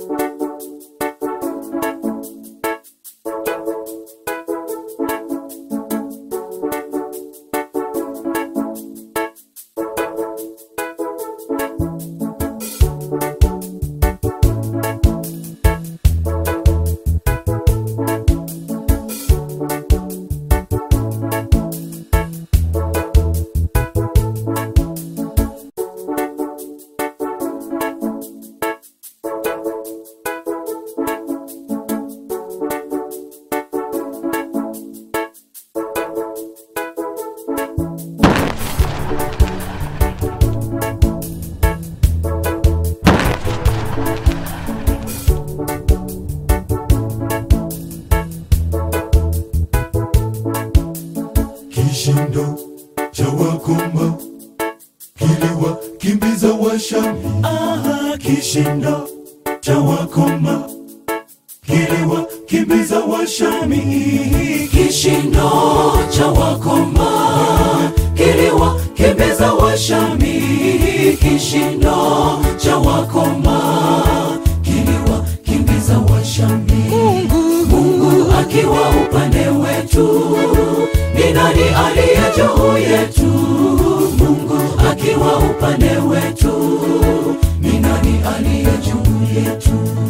Kishindo cha wakoma kiliwakimbiza Washami. Aha, kishindo cha wakoma kiliwakimbiza Washami. Kishindo cha wakoma kiliwakimbiza Washami. Kishindo cha wakoma kiliwakimbiza Washami. Mungu akiwa upande wetu, ni nani aliye juu yetu? Mungu akiwa upande wetu, ni nani aliye juu yetu?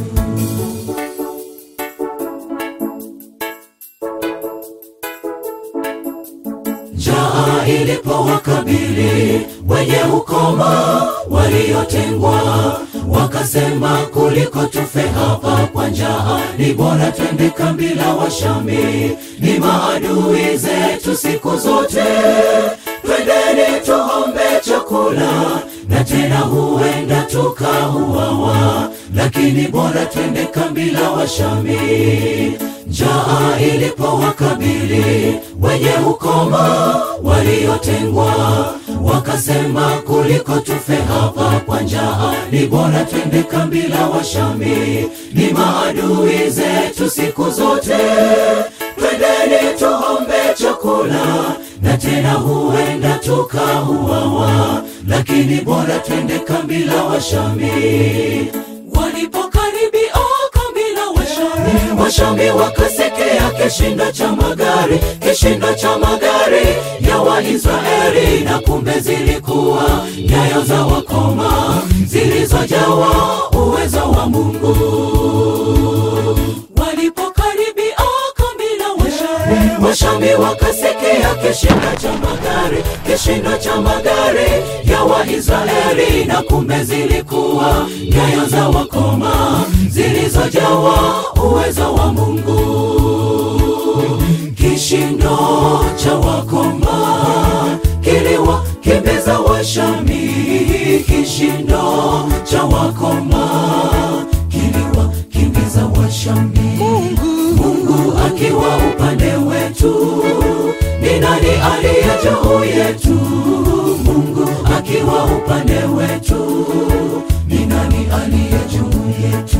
Njaa ilipowakabili wenye ukoma waliotengwa, wakasema kuliko tufe hapa kwa njaa, ni bora twende kambi la Washami. Ni maadui zetu siku zote, twendeni tuombe chakula, na tena huenda tukauawa, lakini bora twende kambi la Washami. Njaa ilipowakabili wenye ukoma waliotengwa, wakasema kuliko tufe hapa kwa njaa, ni bora twende kambi la Washami. Ni maadui zetu siku zote, twendeni tuombe chakula, na tena huenda tukauawa, lakini bora twende kambi la Washami. Walipokaribia kambi la Washami, Washami wakasikia kishindo cha magari, kishindo cha magari ya Waisraeli, na kumbe zilikuwa nyayo za wakoma zilizojawa uwezo wa Mungu. Walipokaribia kambi la Washami, Washami wakasikia kishindo cha magari, kishindo cha magari ya Waisraeli, na kumbe zilikuwa nyayo za wakoma zilizojawa uwezo wa Mungu. Kishindo cha wakoma kiliwakimbiza Washami, kishindo cha wakoma kiliwakimbiza Washami. Mungu akiwa upande wetu, ni nani aliye juu yetu? Mungu akiwa upande wetu, ni nani aliye juu yetu?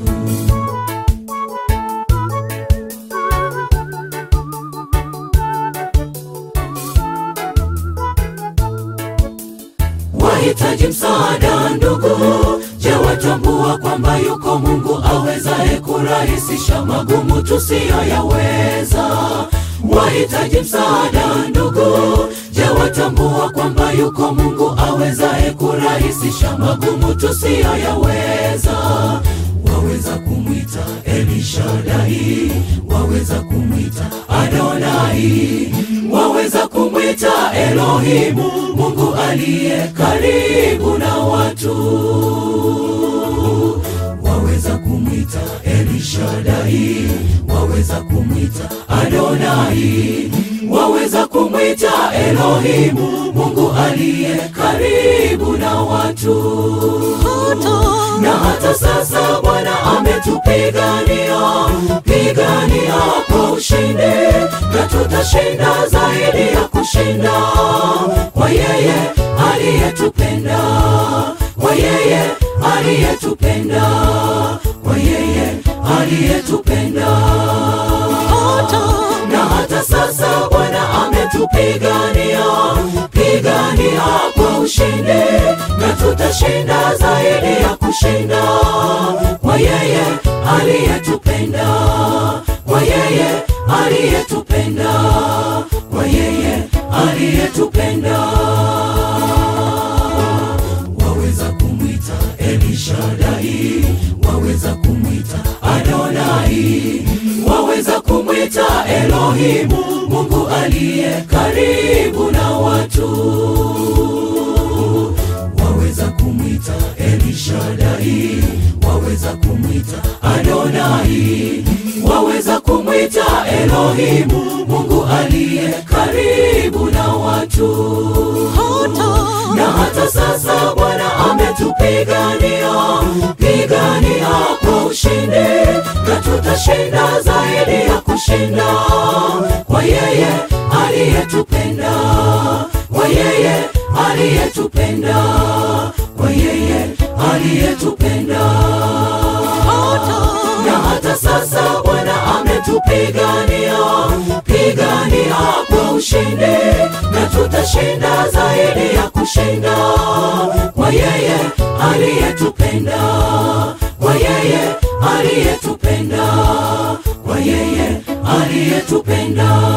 Wahitaji msaada ndugu, je, watambua kwamba yuko Mungu awezaye kurahisisha magumu tusiyoyaweza? Wahitaji msaada ndugu, je, watambua kwamba yuko Mungu awezaye kurahisisha magumu tusiyoyaweza? Waweza kumwita Elishadai, waweza kumwita Adonai, waweza kumwita Elohimu, Mungu aliye karibu na watu. Waweza kumwita Elishadai, waweza kumwita Adonai, waweza kumwita Elohimu, Mungu aliye karibu na watu na hata sasa Bwana ametupigania pigania kwa ushindi, na tutashinda zaidi ya kushinda kwa yeye aliyetupenda, kwa yeye aliyetupenda, kwa yeye aliyetupenda. Na hata sasa Bwana ametupigania pigania kwa ushindi, na tutashinda zaidi ya kushinda kwa yeye aliyetupenda kwa yeye aliyetupenda kwa yeye aliyetupenda waweza kumwita elishadai waweza kumwita adonai waweza kumwita elohimu mungu aliye karibu na watu waweza kumwita elishadai waweza kumwita adonai waweza kumwita elohimu mungu aliye karibu na watu na hata sasa bwana ametupigania pigania kwa ushindi na tutashinda zaidi ya kushinda kwa yeye aliyetupenda kwa yeye aliyetupenda kwa yeye aliyetupenda na hata sasa bwana ametupigania pigania kwa ushindi na tutashinda zaidi ya kushinda kwa yeye aliyetupenda kwa yeye aliyetupenda kwa yeye aliyetupenda